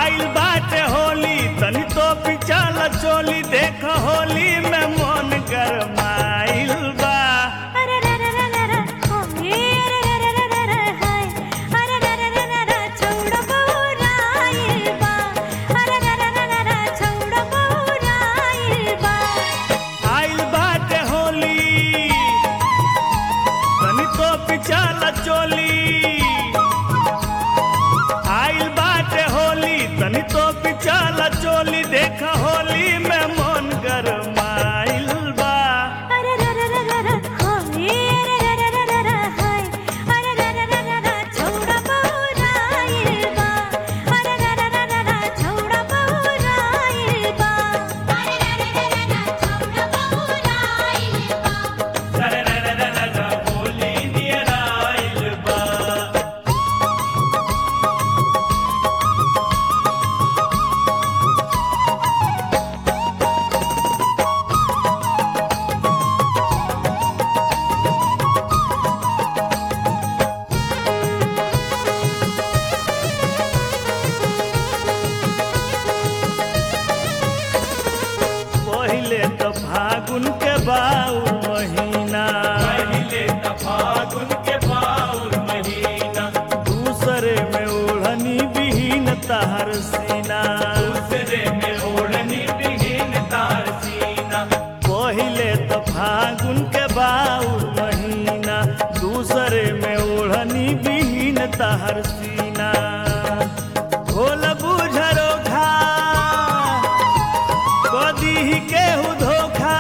आइल बाटे होली तनी तो पिचल चोली देख होली में मन गरमाइल बा अरे रे रे रे रे रे होली अरे रे रे रे रे हाय अरे रे रे रे रे रे छौड़ा बहुराइल बा अरे रे रे रे रे रे छौड़ा बहुराइल बा आइल बाटे होली तनी तो पिचल चोली आइल बाटे होली तनी तो पिचल चोली देख होली में मन गरमाइल बा अरे रे रे रे रे रे होली अरे रे रे रे रे रे हाय अरे रे रे रे रे रे छौड़ा बहुराइल बा अरे रे रे रे रे रे छौड़ा बहुराइल बा अरे रे रे रे रे रे छौड़ा बहुराइल बा होली नियर आइल बा पहिले तो फागुन के बाउर महीना पहिले तो फागुन के बाउर महीना दूसरे में ओढ़नी बिहीन तार सीना दूसरे में ओढ़नी बिहीन तार सीना पहिले तो फागुन के बाउर महीना दूसरे में ओढ़नी बिहीन तार सीना भोल बुझरो खा कदी केहू धोखा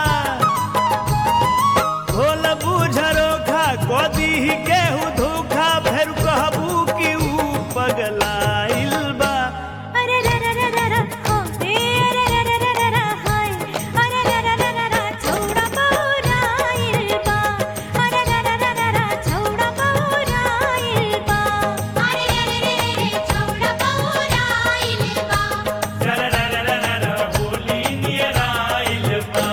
भोल बुझरो खा कदी केहू धोखा फेर कहबू कि ऊ पगलाइल बा अरे रे रे रे रे रे होली अरे रे रे रे रे रे हाय अरे रे रे रे रे रे छौड़ा बहुराइल बा अरे रे रे रे रे रे छौड़ा बहुराइल बा अरे रे रे रे रे रे छौड़ा बहुराइल बा होली नियर आइल बा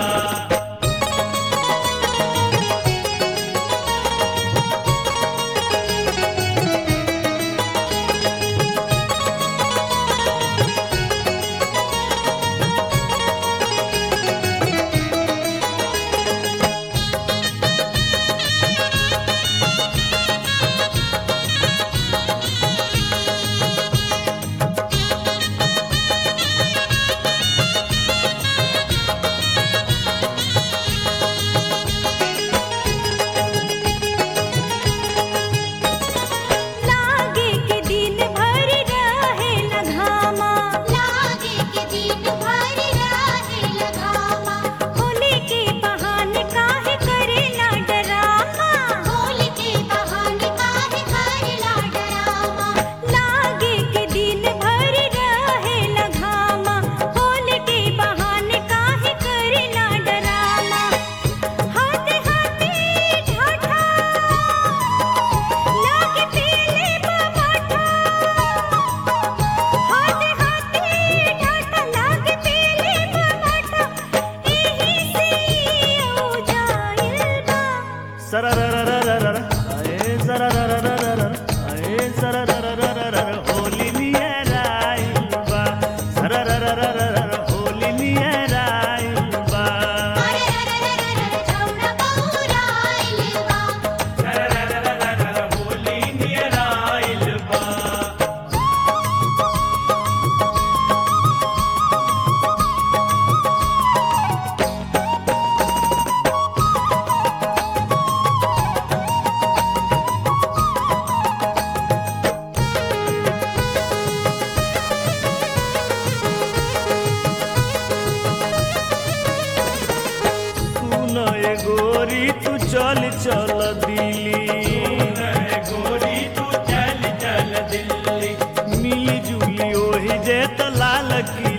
लागे के दिन भर रहे लगामा लागे के दिन भर रहे लगामा होली के बहाने काहे करेला डरामा होली के बहाने काहे करेला डरामा लागे के दिन भर रहे लगामा होली के बहाने काहे करेला डरामा हाथे हाथे ढाठा लागे पीले बमाठा हाथे हाथे ढाठा लागे पीले बमाठा एही से ओ जाइल बा सररररररर, आए सररररररर, आए सररररररर, होली नियर आइल बा। सररररररर, होली नियर आइल बा। अरे रे रे रे रे छौड़ा बहुराइल बा सरररररर, होली नियर आइल बा। सुन ए गोरी तू चल चल दिल्ली गोरी तू चल चल दिल्ली मिली जुली ओही जे त लाल की